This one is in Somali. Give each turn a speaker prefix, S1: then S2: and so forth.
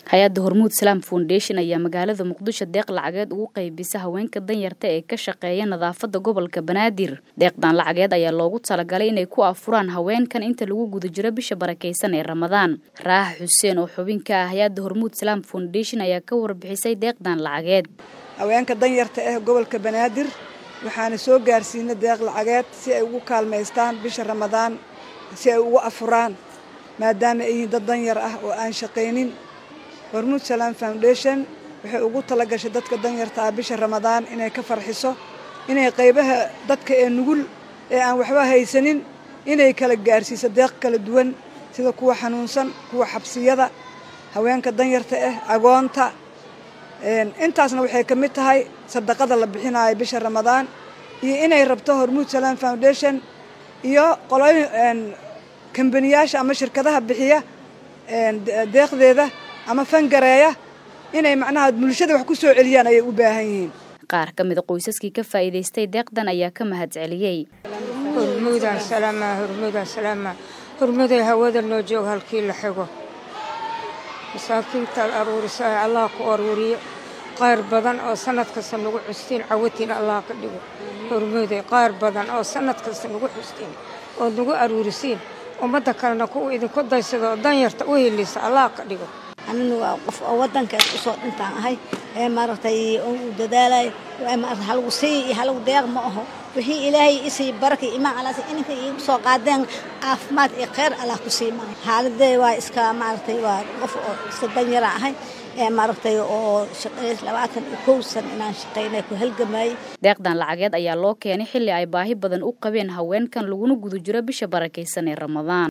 S1: hay-adda hormuud salaam foundation ayaa magaalada muqdisho deeq lacageed ugu qaybisa haweenka danyarta ee ka shaqeeya nadaafada gobolka banaadir deeqdan lacageed ayaa loogu talagalay inay ku afuraan haweenkan inta lagu guda jiro bisha barakeysan ee ramadaan raax xuseen oo xubin ka ah hay-adda hormuud salaam foundation ayaa ka warbixisay deeqdan lacageed
S2: haweenka danyarta ah gobolka banaadir waxaana soo gaarsiinay deeq lacageed si ay ugu kaalmaystaan bisha ramadaan si ay ugu afuraan maadaama ay yihiin dad danyar ah oo aan shaqaynin hormuud salaam foundation waxay ugu talagashay dadka danyarta ah bisha ramadaan inay ka farxiso inay qaybaha dadka ee nugul ee aan waxba haysanin inay kala gaarsiiso deeq kala duwan sida kuwa xanuunsan kuwa xabsiyada haweenka danyarta ah agoonta intaasna waxay ka mid tahay sadaqada la bixinayo bisha ramadaan iyo inay rabto hormuud salaam foundation iyo qolooyin kambaniyaasha ama shirkadaha bixiya deeqdeeda ama fangareeya inay macnaha bulshada wax ku soo celiyaan ayay u baahan yihiin
S1: qaar ka mida qoysaskii ka faa'iidaystay deeqdan ayaa ka mahad celiyey
S3: hormuudaan salaama hormuudaan salaama hormuuday hawada noo joog halkii la xigo masaakiintaad aruurisaay allah ku aruuriyo qaar badan oo sanad kasta nagu xustiin cawatiin allah ka dhigo hormuuday qaar badan oo sanad kasta nagu xustiin ood nagu aruurisiin ummadda kalena kuwa idinku daysada oo danyarta u helisa allah ka dhigo
S4: anina waa qof oo waddankaas usoo dhintaan ahay ee maaragtay u dadaalay maarata halagu sii iyo halagu deeq ma aho wixii ilaahay isii baraka imaan alaas ininka iigu soo qaadeen caafimaad iyo kheyr allah ku sii maa xaaladee waa iska maaragtay waa qof oo iska danyara ahay ee maaragtay oo shaqays labaatan iyo kow san inaan shaqaynay ku halgamayay
S1: deeqdan lacageed ayaa loo keenay xilli ay baahi badan u qabeen haweenkan laguna guda jiro bisha barakaysan ee ramadaan